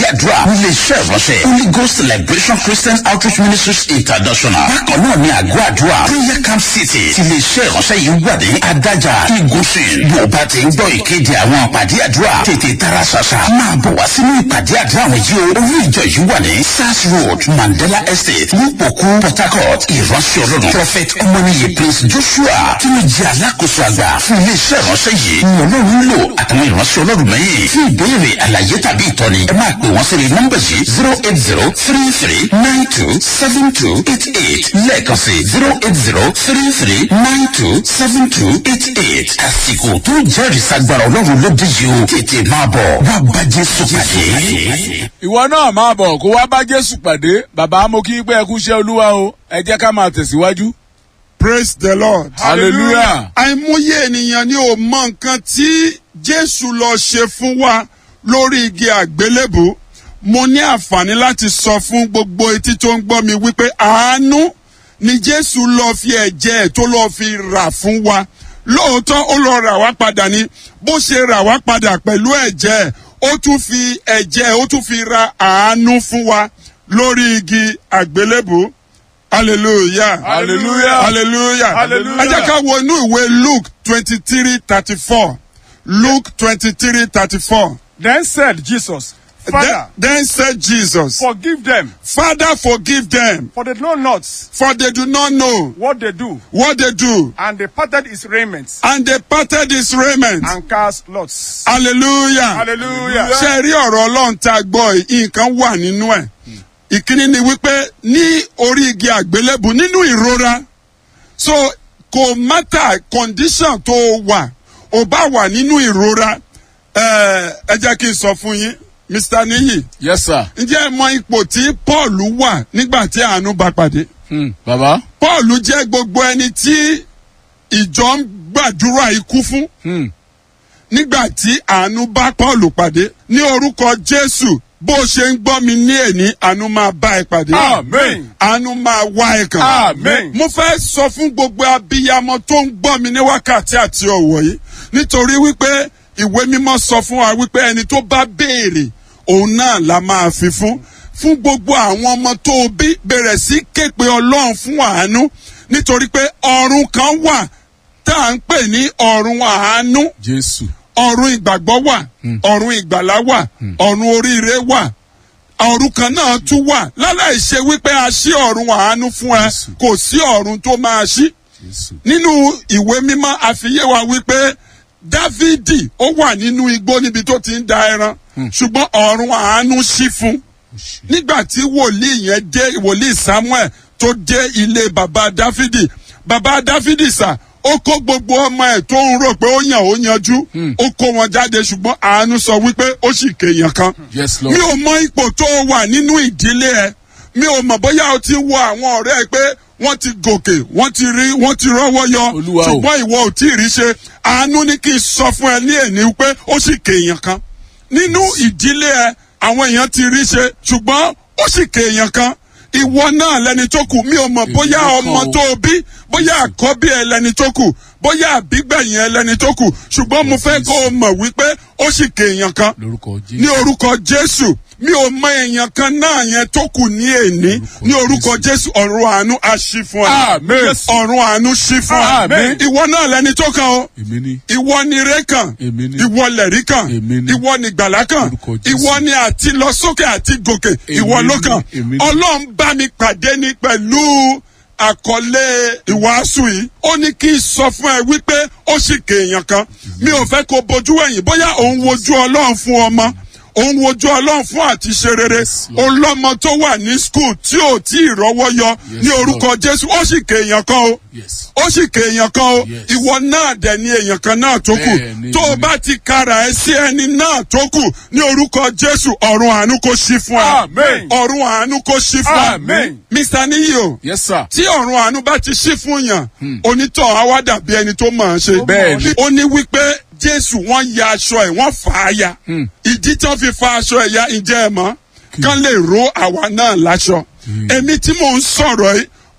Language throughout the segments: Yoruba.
àdúrà nílé iṣẹ́ ìránṣẹ́ holy ghost celebration christian outreach ministries international bákan náà ní àgọ́ àdúrà prayer camp city ti ilé iṣẹ́ ìránṣẹ́ yìí wà ní adájà igunṣin bí o bá ti ń gbọ́ ìkéde àwọn àpàdé àdúrà tètè tara ṣàṣà máa bọ̀ wá sínú ìpàdé àdúrà àwọn yìí o orí ìjọ yìí wà ní sars road mandela estate nípòkú port harcourt ìránṣẹ́ ọlọ́run prophet ọmọnìyẹ prince joshua tí mo jẹ́ alákòóso àgbà fún ilé iṣẹ́ ìránṣẹ́ yìí ni ọlọ́run ń lò àtàwọn ìránṣẹ́ ọlọ́run mẹ́yìn fún ìbéèrè àlàyé tàbí ìtọ́ni ẹ máa pè wọ́n sórí nọ́mbà yìí zero eight zero three three nine two seven two eight eight lẹ́ẹ̀kan sí zero eight zero three three nine two seven two eight eight àsìkò tó jẹ́rìí sagbára ọlọ́run ló dé yìí o tètè máa bọ̀ wá bá jésù pàdé. ìwọ náà máa bọ̀ kó wá bá jésù pàdé bàbá mo kí pé ẹ kú iṣẹ́ olúwa o ẹ jẹ́ ká máa tẹ̀síwájú. praise the lord. hallelujah. àìmọye ènìyàn ni ò mọ nǹkan tí jésù lọ ṣe fún wa lórí igi àgbélébù mo ní àǹfààní láti sọ fún gbogbo etí tó ń gbọ́ mi wípé àánú ni jésù lọ fi ẹ̀jẹ̀ ẹ̀ tó lọ fi rà fún wa lóòótọ́ ó lọ rà wá padà ni bó ṣe rà wá padà pẹ̀lú ẹ̀jẹ̀ ẹ̀ ó tún fi ẹ̀jẹ̀ ẹ̀ ó tún fi ra àánú fún wa lórí igi àgbélébù hallelujah Hallelujah. hallelujah Hallelujah. ẹ jẹ́ ká wo inú ìwé luke twenty three thirty four luke twenty three thirty four. Then said Jesus, Father, Then said Jesus, forgive them, Father, forgive them, for they know not for they do not know what they do. what they do. And they parted his raiment And they parted his raiment. and cast lots. Hallelujah. Hallelujah. Ṣé ẹ rí ọ̀rọ̀ Ọlọ́run tá a gbọ́ yìí? Nǹkan wà nínú ẹ̀. Ìkíní ni wípé ní orí igi àgbélébù nínú ìrora. So kò mátà condition tó wà. Ò bá wà nínú ìrora. Ẹ ẹ jẹ́ kí n sọ fún yín, Mr. Niyi. yes sir. ǹjẹ́ ẹ mọ ipò tí paul wà nígbà tí àánú bá pàdé Hmm. bàbá. paul jẹ́ gbogbo ẹni tí ìjọ ń gbàdúrà ikú fún Hmm. nígbà tí àánú bá paul pàdé ní orúkọ jésù bó o ṣe ń gbọ́ mi ní èní àánú máa bá ẹ pàdé Amen. àánú máa wá ẹ kàn Amen. mo fẹ́ sọ fún gbogbo abiyamọ tó ń gbọ́ mi ní wákàtí àti ọ̀wọ̀ yìí nítorí wípé ìwé mímọ́ sọ fún wa wípé ẹni tó bá béèrè òun náà la máa fi fún fún gbogbo àwọn ọmọ tó o bí bẹ̀rẹ̀ sí képe ọlọ́run fún àánú nítorí pé ọ̀run kan wà tá à ń pè ní ọ̀run àánú jésù. ọ̀run ìgbàgbọ́ wà ọ̀run ìgbàlá wà ọ̀run oríire wà ọ̀run kan náà tún wà láláì ṣe wípé a ṣí ọ̀run àánú fún ẹ Jésù. kò sí ọ̀run tó máa ṣí jésù. nínú ìwé mímọ́ àfiyé wa wípé dávidi ó wà nínú igbó níbi tó ti ń da ẹran ṣùgbọ́n ọ̀run àánú ṣí fún nígbà tí wòlíì yẹn dé wòlíì samuel tó dé ilé baba dáfídì baba dáfídì sà ó kó gbogbo ọmọ ẹ̀ tó ń rò pé ó yàn ó yanjú ó kó wọn jáde ṣùgbọ́n àánú sọ wípé ó sì kéèyàn kan yes mi lord. ò mọ ipò tó o wà nínú ìdílé ẹ mi ò mọ bóyá o ti wo àwọn ọ̀rẹ́ ẹ pé wọ́n ti gòkè wọ́n ti rí wọ́n ti rọ́wọ́ yọ Olúwa o. ṣùgbọ́n ìwọ ò tí ì rí ṣe àánú ní kí n sọ fún ẹ ní èní pé ó sì kéèyàn kan nínú ìdílé ẹ àwọn èèyàn ti rí ṣe ṣùgbọ́n ó sì kéèyàn kan ìwọ náà lẹni tó kù mi ò mọ bóyá ló kàn ọmọ o. tó o bí bóyá àkọ́bí ẹ lẹni tó kù bóyá àbígbẹ̀yìn ẹ lẹni tó kù ṣùgbọ́n mo fẹ́ kó o mọ̀ wípé ó sì kéèyàn kan lórúkọ ní jésù. orúkọ jésù mi ò mọ èèyàn kan náà yẹn tó kù ní èní ní orúkọ jésù ọ̀run àánú á ṣí fún ẹ Amen. ọ̀run àánú ṣí fún ẹ Amen. ìwọ náà lẹni tó kàn o èmi ni. ìwọ ni ire kan Èmi ni. ìwọ lẹ̀rí kan Èmi ni. ìwọ ni gbàlá kan Orúkọ Jésù. ìwọ ni àti lọ sókè àti gòkè ìwọ Èmi ló ni. kàn Èmi ni. ọlọ́run bá mi pàdé ní pẹ̀lú àkọlé ìwàásù yìí ó ní kí n sọ fún ẹ wípé ó sì kéèyàn kan mi ò fẹ́ kó bojú ẹ̀yìn bóyá òun wojú ọlọ́run fún ọmọ òun wojú ọlọ́run fún àti ṣe rere Yes, Lord. olọ́mọ tó wà ní skul tí ò tí ì rọ́wọ́ yọ Yes, ní orúkọ jésù ó sì kéèyàn kan o yes. ó sì kéèyàn kan o Yes. ìwọ náà dẹ̀ ni èèyàn kan náà tó kù Bẹ́ẹ̀ni, tó o èmi. bá ti kara ẹ sí ẹni náà tó kù ní orúkọ jésù ọ̀run àánú kò sí fún ẹ Amen. ọ̀run àánú kò sí fún ẹ Amen. mr niyi o yes sir. tí ọ̀run àánú bá ti sí fún yàn onítọ̀ á wá dàbí ẹni tó mọ̀ ọ́n ṣe Bẹ́ẹ̀ni. ó ní wípé jésù wọ́n ya aṣọ ẹ̀ wọ́n fà á ya ìdí tí wọ́n fi fa aṣọ ẹ̀ ya ǹjẹ́ ẹ mọ̀ kán lè ro àwa náà láṣọ èmi tí mò ń sọ̀rọ̀ yìí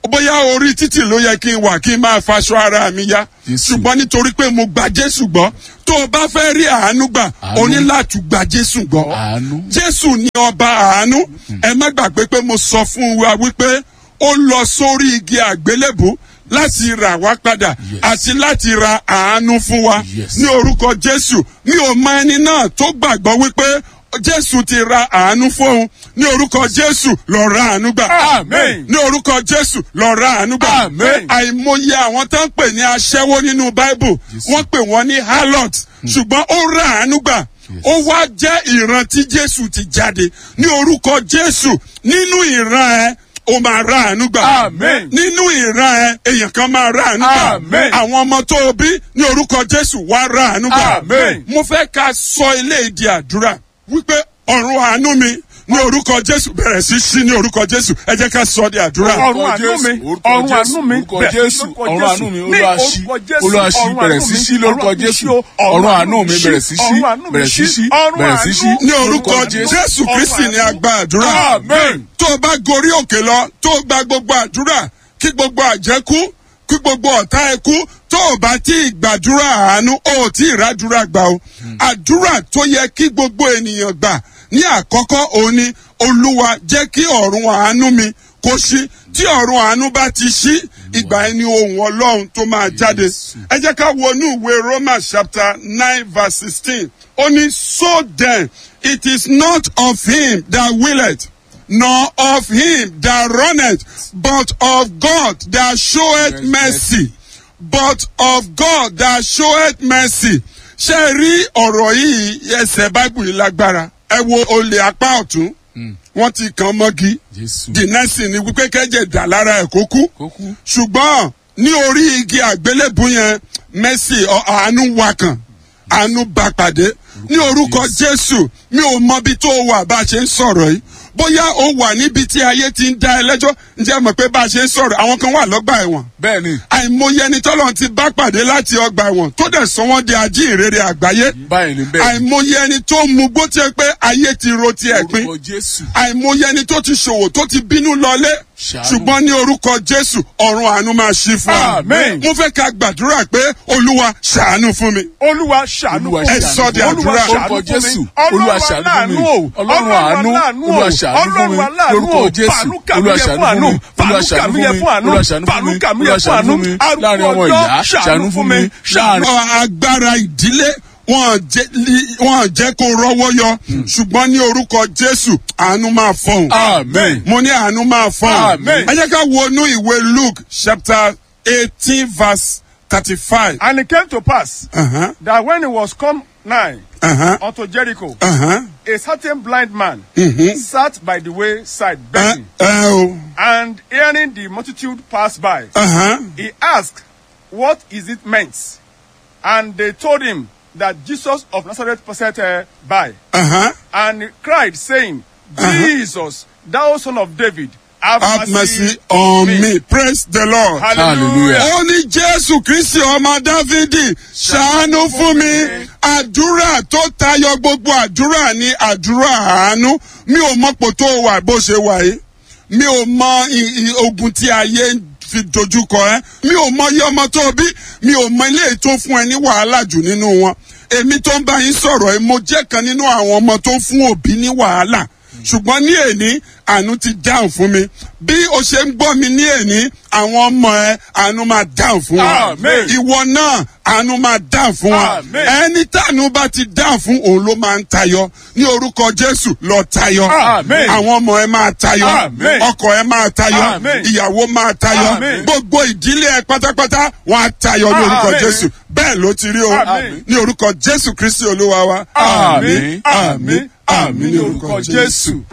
bóyá orí títì ló yẹ kí n wà kí n máa faṣọ ara mi yá Jésù. ṣùgbọ́n nítorí pé mo gba jésù gbọ́ tó o bá fẹ́ rí àánú gbà o ní láti gba jésù gbọ́ Àánú. jésù ní ọba àánú ẹ má gbàgbé pé mo sọ fún wa wípé ó lọ sórí igi àgbélébù láti rà wá padà Yes. àti láti ra àánú fún wa Yes. ní orúkọ jésù mi ò mọ ẹni náà tó gbàgbọ́ wípé jésù ti ra àánú fóun ní orúkọ jésù lọ ra àánú gbà Amen. ní orúkọ jésù lọ ra àánú gbà Amen. àìmọye àwọn tó ń pè ní aṣẹ́wó nínú bible wọ́n pè wọ́n ní harlot ṣùgbọ́n ó ra àánú gbà ó wá jẹ́ ìran tí jésù ti jáde ní orúkọ jésù nínú ìran ẹ ó máa ra àánú gbà Amen. nínú ìran ẹ èèyàn kan máa ra àánú gbà Amen. àwọn ọmọ tó o bí ní orúkọ jésù wá ra àánú gbà Amen. mo fẹ́ ká sọ ilé ìdí àdúrà wípé ọ̀run àánú mi ní orúkọ jésù bẹ̀rẹ̀ sí sí ní orúkọ jésù ẹ jẹ́ ká sọ di àdúrà. ọ̀run àánú mi orúkọ ọ̀run Jésù, àánú mi orúkọ bẹ̀rẹ̀ sí Jésù, lórúkọ ọ̀run Jésù. àánú mi, Ní Olúwa ṣí, orúkọ Jésù, Olúwa ṣí, ọ̀run bẹ̀rẹ̀ àánú sí mi, ṣí lórúkọ ọ̀run àánú mi Jésù. ṣí o, Ọ̀run àánú mi bẹ̀rẹ̀ sí ṣí, ọ̀run àánú mi bẹ̀rẹ̀ sí ṣí, ọ̀run bẹ̀rẹ̀ sí ṣí. àánú, ní orúkọ Orúkọ Jésù. jésù kristi ni a gba àdúrà. Amen. tó o bá gorí òkè lọ tó o gba gbogbo àdúrà kí gbogbo àjẹkú kí gbogbo ọ̀tá ẹ kú tó o bá tí ì gbàdúrà àánú o ò tí ì ràdúrà gbà o. àdúrà tó yẹ kí gbogbo ènìyàn gbà ní àkọ́kọ́ òun ni olúwa jẹ́ kí ọ̀run àánú mi kó ṣí tí ọ̀run àánú bá ti ṣí ìgbà ẹni ohun ọlọ́run tó máa jáde. ẹ jẹ́ ká wọnú ìwé romans chapter nine verse sixteen ó ní so then it is not of him that willeth nor of him that runneth but of God that showeth mercy but of God that showeth mercy ṣe é rí ọ̀rọ̀ yìí ẹsẹ̀ báìbù yìí lágbára ẹ wo olè apá ọ̀tún wọ́n ti kàn mọ́gi Jésù. the next thing ni wípé kẹ́jẹ̀ dà lára ẹ̀ kó kú Kó kú. ṣùgbọ́n ní orí igi àgbélébù yẹn mercy ọ- àánú wà kàn àánú bá pàdé ní orúkọ jésù mi ò mọbi tó wà bá a ṣe ń sọ̀rọ̀ yìí bóyá o wà níbi tí ayé ti ń dá ẹ lẹ́jọ́ ǹjẹ́ mọ̀ pé bá a ṣe ń sọ̀rọ̀ àwọn kan wà lọ́gbà ẹ̀wọ̀n Bẹ́ẹ̀ni. àìmọye ẹni tọ́lọ́run ti bá pàdé láti ọgbà ẹ̀wọ̀n tó dẹ̀ sọ wọ́n di ajíhìnrere àgbáyé Báyìí ni bẹ́ẹ̀. àìmọye ẹni tó mu gbó tiẹ̀ pé ayé ti ro tiẹ̀ pín Orúkọ Jésù. àìmọye ẹni tó ti ṣòwò tó ti bínú lọlé Ṣàánú. ṣùgbọ́n ní orúkọ jésù ọ̀run àánú máa ṣí fún wa. Amen. mo fẹ́ ká gbàdúrà pé olúwa ṣàánú fún mi. olúwa ṣàánú Olúwa fún mi. ẹ sọ di àdúrà. Orúkọ Jésù. Olúwa ṣàánú fún mi. Ọlọ́run àánú. Olúwa ṣàánú fún mi. Lórúkọ Jésù. Olúwa ṣàánú fún mi. Olúwa ṣàánú fún mi. Olúwa ṣàánú fún mi. Olúwa ṣàánú fún mi. Láàrin ọmọ ìyá ṣàánú fún mi. Láàrin Ọ agbára ìdílé wọn jẹ li- wọn jẹ kó rọwọ yọ ṣùgbọ́n ní orúkọ jésù àánú máa fọhùn. Amen. mo ní àánú máa fọhùn. Amen. ẹ jẹ́ ká wọnú ìwé luke chapter eighteen verse thirty-five. And it came to pass Uh-huh, that when he was come nigh uh-huh, unto Jericho, uh-huh. a certain blind man sat by the wayside Ẹ begging, ẹ o. and hearing the multitude pass by, Uh-huh. he asked, What is it meant? And they told him that Jesus of Nazareth passed uh, by, Uh-huh. and he cried, saying, Jesus, thou son of David, have, Have mercy on me. Praise the Lord. Hallelujah. ó ní jésù kristi ọmọ dávidi ṣàánú fún mi àdúrà tó tayọ gbogbo àdúrà ní àdúrà àánú mi ò mọ̀pọ̀ tó wà bó ṣe wà yìí mi ò mọ i- i- ogun tí ayé ń fi dojúkọ ẹ mi ò mọ iye ọmọ tó bí mi ò mọ ilé tó fún ẹ ní wàhálà jù nínú wọn èmi tó ń bá yín sọ̀rọ̀ ẹ mo jẹ́ kan nínú àwọn ọmọ tó fún òbí ní wàhálà ṣùgbọ́n ní èní àánú ti dáhùn fún mi bí o ṣe ń gbọ́ mi ní èní àwọn ọmọ ẹ àánú máa dáhùn fún wa Amen. ìwọ náà àánú máa dáhùn fún wa Amen. ẹni tàánú bá ti dáhùn fún òun ló máa ń tayọ ní orúkọ jésù lọ tayọ Amen. àwọn ọmọ ẹ máa tayọ Amen. ọkọ ẹ máa tayọ Amen. ìyàwó máa tayọ Amen. gbogbo ìdílé ẹ pátápátá wọn á tayọ ní orúkọ Amen. jésù bẹ́ẹ̀ ló ti rí o Amen. ní orúkọ jésù kristi olúwa wa Àmín. àmín àmín ní orúkọ jésù.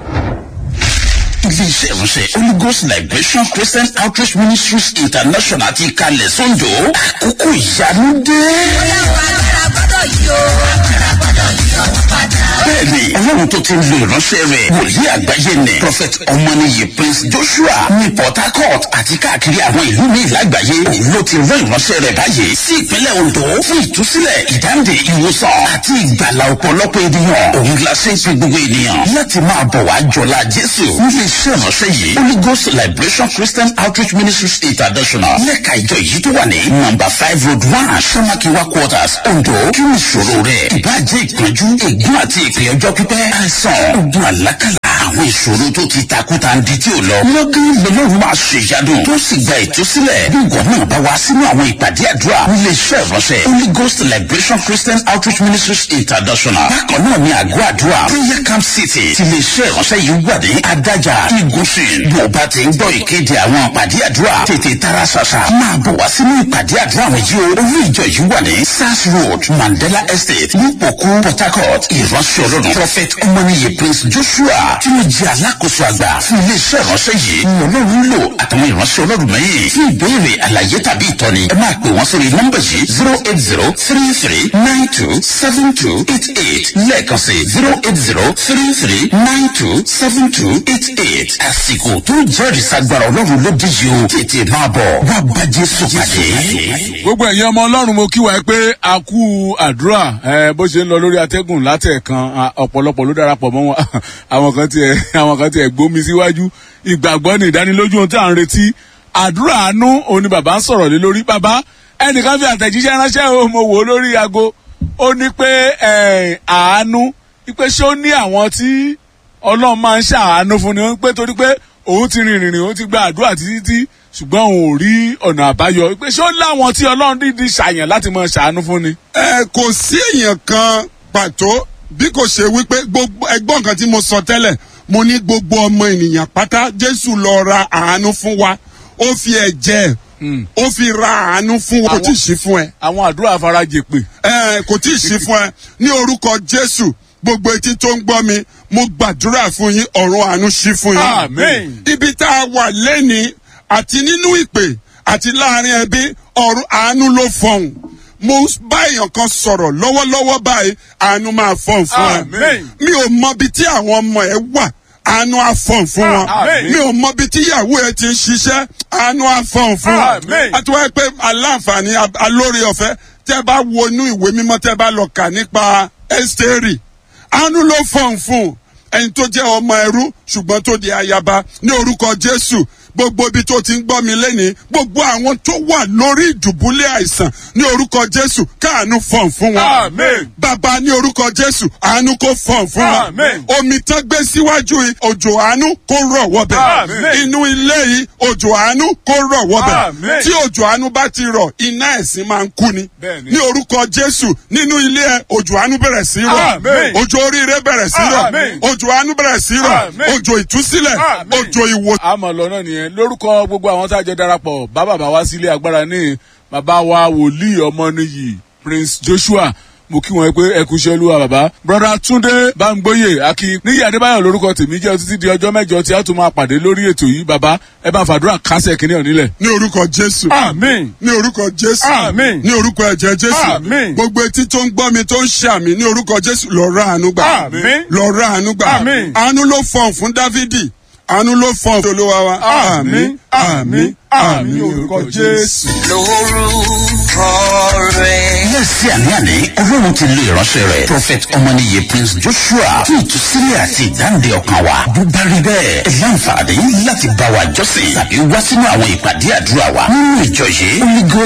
iléeṣẹ́ ìránṣẹ́ holy ghost liberation christian outreach ministries international ti kalẹ̀ sọ́njọ́ àkókò ìyanu dé. Bóyá wà á gbọ́dọ̀ yí o. Agbára gbọ́dọ̀ bẹ́ẹ̀ni ọlọ́run tó ti ń lo ìránṣẹ́ rẹ̀ wòlíì àgbáyé nẹ̀ prophet ọmọnìyí prince joshua ní port harcourt àti káàkiri àwọn ìlú ní ìlágbàáyé òun ló ti rán ìránṣẹ́ rẹ̀ báyìí sí ìpínlẹ̀ ondo fún ìtúsílẹ̀ ìdáǹdè ìwòsàn àti ìgbàlà ọ̀pọ̀lọpọ̀ ènìyàn òun la ṣe ń pe gbogbo ènìyàn láti máa bọ̀ wá jọlá jésù nílé iṣẹ́ ìránṣẹ́ yìí holy ghost liberation christian outreach ministries international lẹ́ka ìjọ yìí tó wà ní number five road one samakiwa quarters ondo kí ni ìṣòro rẹ̀ ìbàjẹ́ ìpọ́njú ègún àti ìpè ọjọ́ pípẹ́ àìsàn ogun àlákàlà àwọn ìṣòro tó ti takuta ń di tí ò lọ. lọ́gán lọ́lọ́run máa ṣe ìyádùn tó sì gba ìtúsílẹ̀. bí ìwọ náà bá wá sínú àwọn ìpàdé àdúrà nílé iṣẹ́ ìránṣẹ́ holy ghost liberation christian outreach ministries international. bákan náà ni àgọ́ àdúrà prayer camp city ti lè ṣe ìránṣẹ́ yìí wà ní adájà igunṣin. bí o bá ti ń gbọ́ ìkéde àwọn ìpàdé àdúrà tètè tara ṣàṣà máa bọ̀ wá sínú ìpàdé àdúrà àwọn yìí o. olú ìjọ yìí wà ní sars road mandela estate nípòkú port harcourt ìránṣẹ́ ọlọ́run prophet ọmọnìyẹ prince joshua tí mo jẹ́ alákòóso àgbà fún iléeṣẹ́ ìránṣẹ́ yìí ni ọlọ́run lò àtàwọn ìránṣẹ́ ọlọ́run mẹ́yìn fún ìbéèrè àlàyé tàbí ìtọ́ni ẹ máa pè wọ́n sórí nọ́mbà yìí zero eight zero three three nine two seven two eight eight lẹ́ẹ̀kan sí zero eight zero three three nine two seven two eight eight àsìkò tó jẹ́rìí sagbára ọlọ́run ló dé yìí o tètè máa bọ̀ wá bá jésù pàdé. gbogbo ẹ̀yin ọmọ ọlọ́run mo kí wa pé a kú àdúrà ẹ, bó ṣe ń lọ lórí atẹ́gùn látẹ̀kan a, ọ̀pọ̀lọpọ̀ ló darapọ̀ mọ́ wọn àwọn kan tiẹ̀ àwọn kan tiẹ̀ gbómi síwájú ìgbàgbọ́ ní ìdánilójú ohun tí à ń retí àdúrà àánú òun ni bàbá ń sọ̀rọ̀ lé lórí bàbá ẹnìkan fi àtẹ̀jíṣẹ́ ránṣẹ́ o mo wò ó lórí aago ó ní pé ẹ̀, àánú pé ṣé ó ní àwọn tí ọlọ́run máa ń ṣàánú fún ni ó ń pé torí pé òun ti rìn rìnrìn òun ti gba àdúrà títí tí ṣùgbọ́n òun ò rí ọ̀nà àbáyọ pé ṣé ó láwọn tí ọlọ́run dídí ṣàyàn láti máa ṣàánú fún ni. ẹ kò sí èèyàn kan pàtó bí kò ṣe wípé gbogbo ẹgbọ́n nǹkan tí mo sọ tẹ́lẹ̀ mo ní gbogbo ọmọ ènìyàn pátá jésù lọ ra àánú fún wa ó fi ẹ̀jẹ̀ ó fi ra àánú fún wa kò tí ì sí fún ẹ àwọn àdúrà àfarajè pè. ẹ kò tí ì sí fún ẹ ní orúkọ jésù gbogbo etí tó ń gbọ́ mi mo gbàdúrà fún yín ọ̀run àánú sí fún yín Àmín. ibi tá a wà lẹ́ni àti nínú ìpè àti láàrin ẹbí ọ̀run àánú ló fọhùn mo bá èèyàn kan sọ̀rọ̀ lọ́wọ́lọ́wọ́ báyìí àánú máa fọhùn fún ẹ Àmín. mi ò mọ ibi tí àwọn ọmọ ẹ wà àánú àfọ̀n fún wọn Àmín. mi ò mọ ibi tí ìyàwó ẹ ti ń ṣiṣẹ́ àánú àfọ̀n fún wọn Àmín. àti wáyé pé aláǹfààní ab- alóore ọ̀fẹ́ tẹ́ bá wo inú ìwé mímọ́ tẹ́ bá lọ kà nípa ẹ́sítérì àánú ló fọ̀n fún ẹni tó jẹ́ ọmọ ẹrú ṣùgbọ́n tó di ayaba ní orúkọ jésù gbogbo ibi tó ti ń gbọ́ mi lẹ́nìí gbogbo àwọn tó wà lórí ìdùbúlẹ̀ àìsàn ní orúkọ jésù káàánú fọ̀n fún wọn Àmín. bàbá ní orúkọ jésù àánú kò fọ̀n fún wa Àmín. omi tán gbé síwájú yìí òjò àánú kó rọ̀ wọ́bẹ̀ Àmín. inú ilé yìí òjò àánú kó rọ̀ wọ́bẹ̀ Àmín. tí òjò àánú bá ti rọ̀ iná ẹ̀sìn máa ń kú ni Bẹ́ẹ̀ni. ní orúkọ jésù nínú ilé ẹ òjò àánú bẹ̀rẹ̀ sí rọ̀ Àmín. òjò oríire bẹ̀rẹ̀ sí rọ̀ Àmín. òjò àánú bẹ̀rẹ̀ sí rọ̀ Àmín. òjò ìtúsílẹ̀ Àmín. òjò ìwòsàn. àmọ̀ lọ́nà nìyẹn lórúkọ gbogbo àwọn tá a jọ darapọ̀ bá bàbá wá sílé agbára ní bàbá wa wòlíì ọmọnìyí prince joshua mo kí wọn pé ẹ kú iṣẹ́ olúwa bàbá broda túndé bámgbóyè akin níyì adébáyọ̀ lórúkọ tèmi jẹ́ títí di ọjọ́ mẹ́jọ tí a tún máa pàdé lórí ètò yìí bàbá ẹ bá ń fàdúrà kásẹ̀ kínní ọ̀nílẹ̀. ní orúkọ jésù. Àmín. ní orúkọ jésù. Àmín. ní orúkọ ẹ̀jẹ̀ jésù. Àmín. gbogbo etí tó ń gbọ́ mi tó ń ṣàmì ní orúkọ jésù lọ ra àánú gbà. Àmín. lọ ra àánú gbà. Àmín. àánú ló fọ̀n fún dávidi àánú ló fọ̀n fún olúwa wa. Àmín. Àmín. Àmín ní orúkọ Jésù. lórúkọ rẹ̀. lẹ́sí àní-àní ọlọ́run ti lo ìránṣẹ́ rẹ̀ prophet ọmọnìyẹ prince joshua fún ìtúsílẹ̀ àti ìdáǹdè ọkàn wa bó bá rí bẹ́ẹ̀ ẹ láǹfààní láti bá wa jọ́sìn tàbí wá sínú àwọn ìpàdé àdúrà wa nínú ìjọ yìí holy ghost